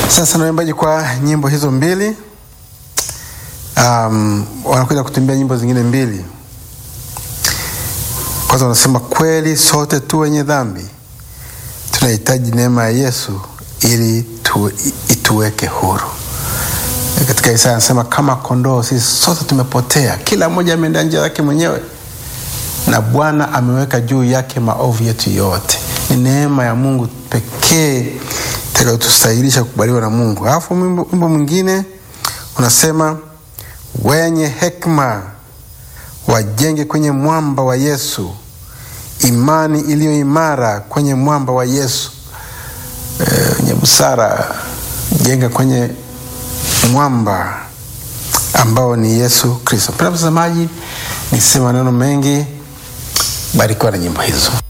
Sasa na waimbaji kwa nyimbo hizo mbili um, wanakuja kutumbia nyimbo zingine mbili. Kwanza wanasema kweli sote tu wenye dhambi tunahitaji neema ya Yesu ili tu, ituweke huru. Katika Isaya anasema kama kondoo sisi sote tumepotea, kila mmoja ameenda njia yake mwenyewe, na Bwana ameweka juu yake maovu yetu yote. Ni neema ya Mungu pekee itakayotustahilisha kukubaliwa na Mungu. Alafu wimbo mwingine unasema wenye hekima wajenge kwenye mwamba wa Yesu, imani iliyo imara kwenye mwamba wa Yesu. Wenye e, busara jenga kwenye mwamba ambao ni Yesu Kristo. Mpendwa mtazamaji, nisema maneno mengi, barikiwa na nyimbo hizo.